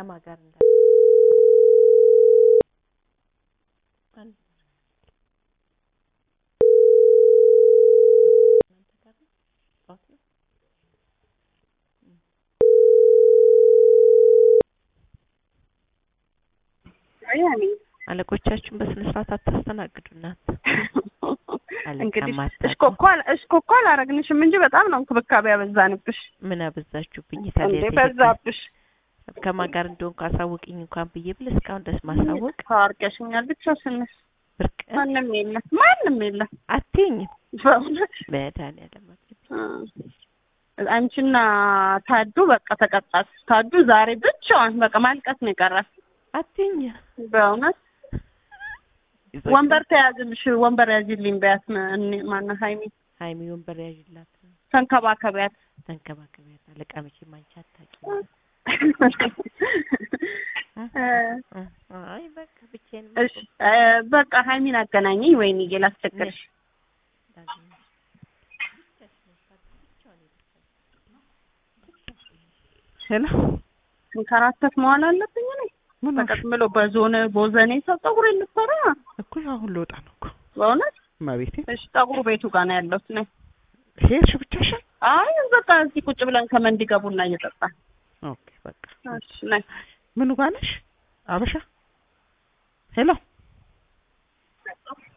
ከማን ጋር እንዳ አለቆቻችሁን በስነ ስርዓት አታስተናግዱ እናንተ። እንግዲህ አለቃ እሽኮኮ አል- እሽኮኮ አላረግንሽም እንጂ በጣም ነው እንክብካቤ ያበዛንብሽ። ምን አበዛችሁብኝ? እንዴ ታዲያ በዛብሽ። ከማን ጋር እንደሆንኩ አሳውቅኝ እንኳን ብዬ ብል እስካሁን ድረስ ማሳወቅ ታርቀሽኛል። ብቻሽንሽ ብርቅ ማንም የለም ማንም የለም። አትይኝም። በእውነት መድኃኒዓለም እ አንቺና ታዱ በቃ ተቀጣች። ታዱ ዛሬ ብቻዋን በቃ ማልቀስ ነው የቀራት። አትይኝ። በእውነት ወንበር ተያዝልሽ፣ ወንበር ያዥልኝ በያት። እኔ- ማነው ሀይሚ ሀይሚ ወንበር ያዥላት፣ ተንከባከቢያት። ተንከባከቢያት። አለቃ መቼም አንቺ አታውቂም። እ አይ በቃ ብቻዬን እሺ እ በቃ ሀይሚን አገናኘኝ። ወይኔ ላስቸግርሽ። ሄሎ እንከራተት መሆን አለብኝ እኔ ምን በቃ ዝም ብሎ በዞነ ቦዘኔ ሰው ፀጉሬ ልትሰራ እኮ አሁን ልወጣ ነው እኮ በእውነት እመቤቴ። እሺ ፀጉሩ ቤቱ ጋር ነው ያለሁት ነኝ ሄድሽ ብቻሽን? አይ በቃ እዚህ ቁጭ ብለን ከመንዲ ጋር ቡና እየጠጣን ኦኬ በቃ እሺ ነኝ ምኑ ጋር ነሽ? አበሻ ሄሎ